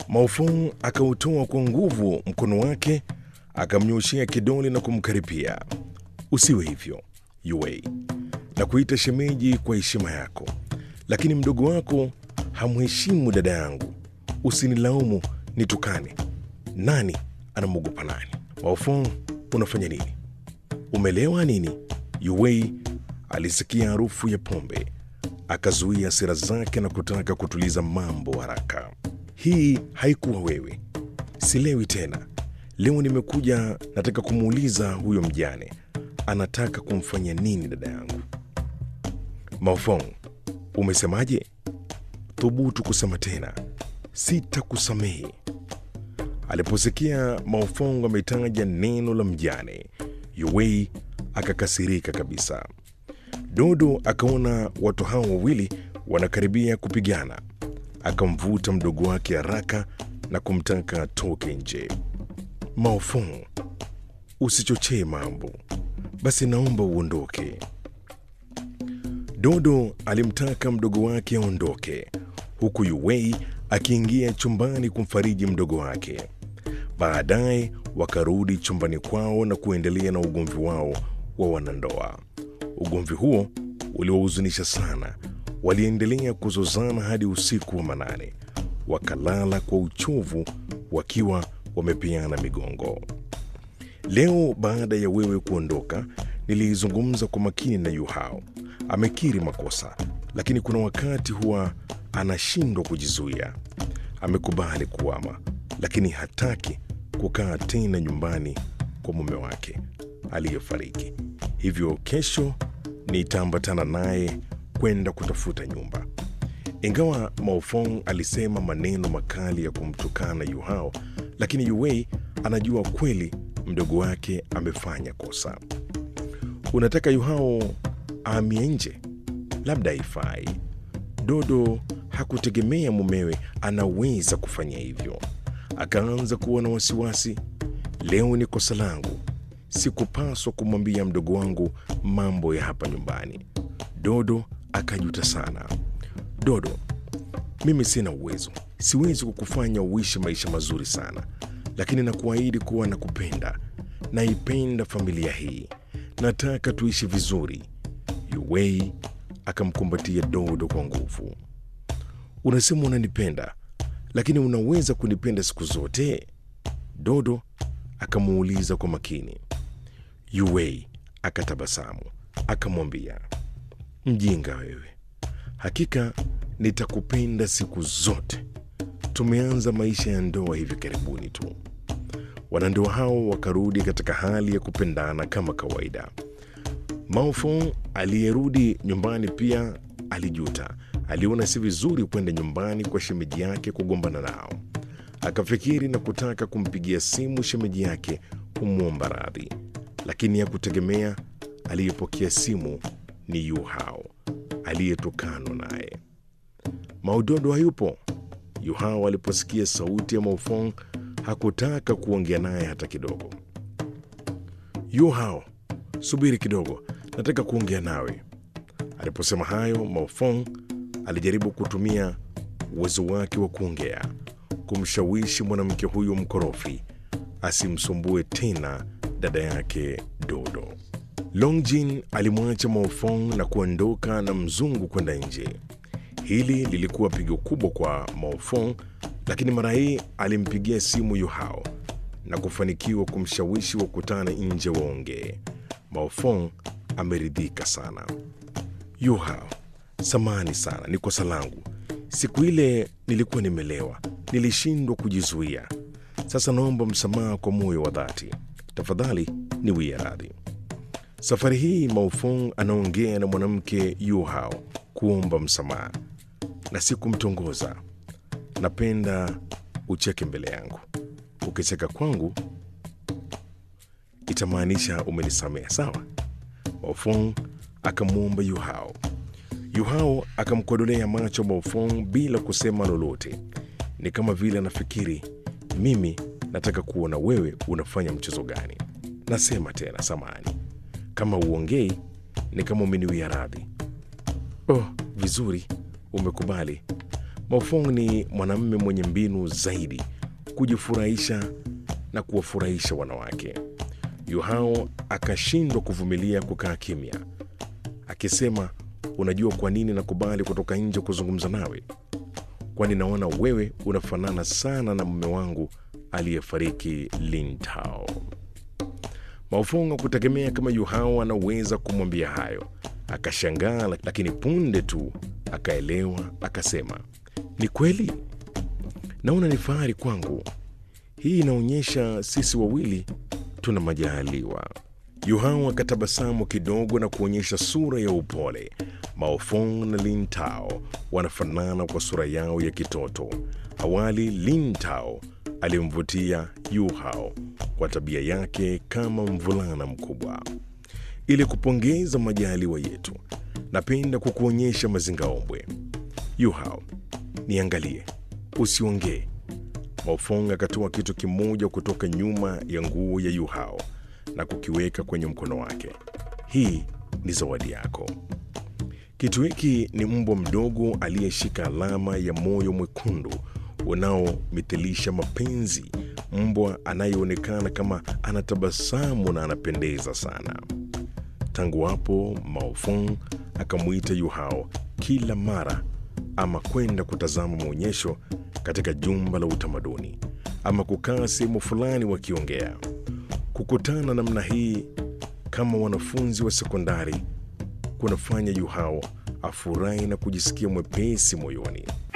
Maofong akautoa kwa nguvu mkono wake, akamnyoshea kidole na kumkaripia. Usiwe hivyo Yue, na kuita shemeji kwa heshima yako, lakini mdogo wako hamheshimu dada yangu. Usinilaumu nitukane. Nani anamwogopa nani? Maofong, unafanya nini? Umelewa nini? Yue alisikia harufu ya pombe, akazuia hasira zake na kutaka kutuliza mambo haraka. Hii haikuwa wewe. Silewi tena. Leo nimekuja, nataka kumuuliza huyo mjane anataka kumfanya nini dada yangu. Maofong, umesemaje? Thubutu kusema tena, sitakusamehe. Aliposikia Maofong ametaja neno la mjane, Yuwei akakasirika kabisa. Dodo akaona watu hao wawili wanakaribia kupigana, akamvuta mdogo wake haraka na kumtaka atoke nje. Maofong, usichochee mambo, basi naomba uondoke. Dodo alimtaka mdogo wake aondoke, huku Yuwei akiingia chumbani kumfariji mdogo wake. Baadaye wakarudi chumbani kwao na kuendelea na ugomvi wao wa wanandoa. Ugomvi huo uliwahuzunisha sana. Waliendelea kuzozana hadi usiku wa manane, wakalala kwa uchovu wakiwa wamepeana migongo. Leo baada ya wewe kuondoka, nilizungumza kwa makini na Yuhao. Amekiri makosa, lakini kuna wakati huwa anashindwa kujizuia. Amekubali kuama, lakini hataki kukaa tena nyumbani kwa mume wake aliyefariki. Hivyo kesho nitaambatana naye kwenda kutafuta nyumba. Ingawa Maofong alisema maneno makali ya kumtukana Yuhao, lakini Yuwei anajua kweli mdogo wake amefanya kosa. Unataka Yuhao ahamie nje? Labda haifai. Dodo hakutegemea mumewe anaweza kufanya hivyo. Akaanza kuwa na wasiwasi. Leo ni kosa langu, sikupaswa kumwambia mdogo wangu mambo ya hapa nyumbani. Dodo akajuta sana. Dodo, mimi sina uwezo, siwezi kukufanya uishi maisha mazuri sana, lakini nakuahidi kuwa nakupenda, naipenda familia hii, nataka tuishi vizuri. Yuwei akamkumbatia Dodo kwa nguvu. Unasema unanipenda, lakini unaweza kunipenda siku zote? Dodo akamuuliza kwa makini. Yuwei akatabasamu akamwambia, mjinga wewe, hakika nitakupenda siku zote. Tumeanza maisha ya ndoa hivi karibuni tu. Wanandoa hao wakarudi katika hali ya kupendana kama kawaida. Maofong aliyerudi nyumbani pia alijuta. Aliona si vizuri kwenda nyumbani kwa shemeji yake kugombana nao. Akafikiri na kutaka kumpigia simu shemeji yake kumwomba radhi, lakini hakutegemea aliyepokea simu ni Yu Hao aliyetukanwa naye. Maudodo hayupo. Yu Hao aliposikia sauti ya Maofong hakutaka kuongea naye hata kidogo. Yu Hao, subiri kidogo, nataka kuongea nawe. Aliposema hayo, Maofong alijaribu kutumia uwezo wake wa kuongea kumshawishi mwanamke huyo mkorofi asimsumbue tena dada yake Dodo. Longjin alimwacha Maofong na kuondoka na mzungu kwenda nje. Hili lilikuwa pigo kubwa kwa Maofong, lakini mara hii alimpigia simu Yuhao na kufanikiwa kumshawishi wakutane nje waongee. Maofong ameridhika sana. Yuhao, samani sana, ni kosa langu. Siku ile nilikuwa nimelewa, nilishindwa kujizuia. Sasa naomba msamaha kwa moyo wa dhati, tafadhali niwie radhi. Safari hii Maofong anaongea na mwanamke Yuhao kuomba msamaha na si kumtongoza. Napenda ucheke mbele yangu. Ukicheka kwangu itamaanisha umenisamehe, sawa? Maofong akamwomba Yuhao. Yuhao akamkodolea macho Maofong bila kusema lolote. Ni kama vile anafikiri, mimi nataka kuona wewe unafanya mchezo gani. Nasema tena, samani kama uongei ni kama umeniwia radhi. Oh, vizuri, umekubali. Maofong ni mwanamume mwenye mbinu zaidi kujifurahisha na kuwafurahisha wanawake. Yuhao akashindwa kuvumilia kukaa kimya, akisema, unajua kwa nini nakubali kutoka nje kuzungumza nawe? Kwani naona wewe unafanana sana na mume wangu aliyefariki Lin Tao. Maofong hakutegemea kama Yuhao anaweza kumwambia hayo. Akashangaa, lakini punde tu akaelewa, akasema, ni kweli, naona ni fahari kwangu. Hii inaonyesha sisi wawili tuna majaliwa. Yuhao akatabasamu kidogo na kuonyesha sura ya upole. Maofong na Lin Tao wanafanana kwa sura yao ya kitoto. Awali Lin Tao alimvutia Yuhao kwa tabia yake kama mvulana mkubwa. Ili kupongeza majaliwa yetu, napenda kukuonyesha mazingaombwe. Yuhao, niangalie, usiongee. Maofong akatoa kitu kimoja kutoka nyuma ya nguo ya Yuhao na kukiweka kwenye mkono wake. Hii ni zawadi yako. Kitu hiki ni mbwa mdogo aliyeshika alama ya moyo mwekundu unaomithilisha mapenzi, mbwa anayeonekana kama anatabasamu na anapendeza sana. Tangu hapo Maofong akamwita Yuhao kila mara, ama kwenda kutazama maonyesho katika jumba la utamaduni, ama kukaa sehemu fulani wakiongea. Kukutana namna hii kama wanafunzi wa sekondari kunafanya Yuhao afurahi na kujisikia mwepesi moyoni.